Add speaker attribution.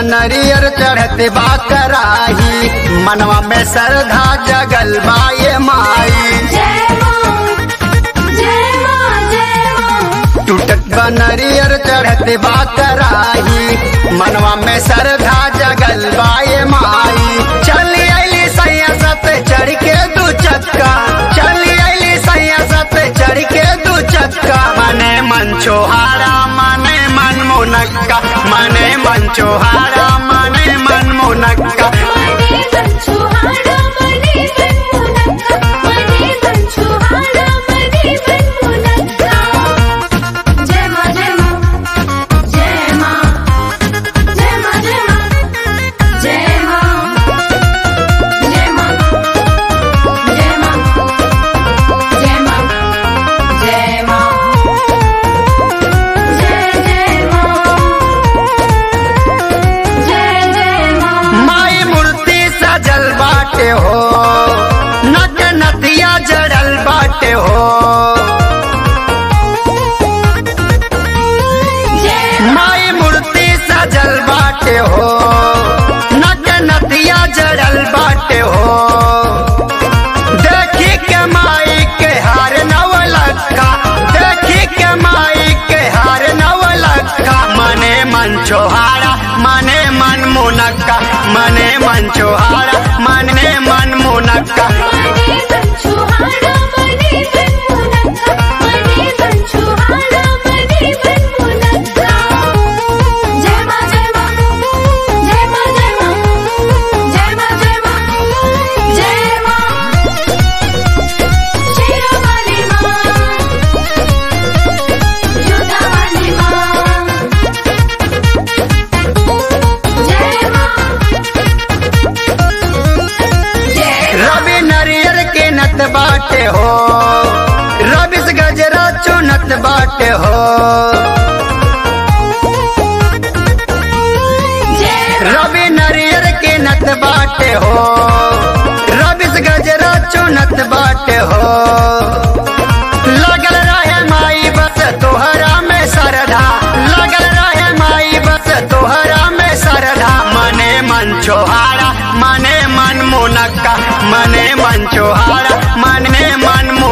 Speaker 1: नरियर चढ़ते बा कराही मनवा में श्रद्धा जगल बाए माई
Speaker 2: जय मां जय मां जय मां
Speaker 1: टूटत बा नरियर चढ़ते बा कराही मनवा में श्रद्धा जगल बाए माई चली अली सैया सत चढ़ के दू चक्का चली अली सैया सत चढ़ के दू चक्का मने मन छोहारा मने मन मुनक्का मने मन छोहारा मने मन मुनक्का
Speaker 2: मने मन छुहारा मने मन मुनक्का मने मन छुहारा मने मन मुनक्का जय मां जय मां जय मां जय मां जय मां जय मां जय मां जय मां जय मां जय मां जय जय मां जय जय मां
Speaker 1: माई मूर्ति सजल बाटे हो नक नदिया जड़ल बाटे हो
Speaker 2: जय
Speaker 1: माई मूर्ति सजल बाटे हो नक नदिया जड़ल बाटे हो देखी के माई के हार नवलखा देखी के माई के हार नवलखा मने मन छोहारा मने मन मुनक्का मने मन छोहारा मने मन मुनक्का
Speaker 2: मने मन छुहारा मने मन मुनक्का मने मन छुहारा मने मन मुनक्का जय मां जय मां जय मां जय मां जय मां जय मां जय मां शेरा वाली मां जोधा वाली मां जय मां जय
Speaker 1: रवि नरियर के नत बाटे हो रवि से गजरा चुनत बाटे हो
Speaker 2: जय
Speaker 1: रवि नरियर के नत बाटे हो रवि से गजरा चुनत बाटे हो लगल रहे माई बस तोहरा में सरधा लगल रहे माई बस तोहरा में सरधा मने मन छोहारा मने मन मुनक्का मने मन छोहारा मने मन मुनक्का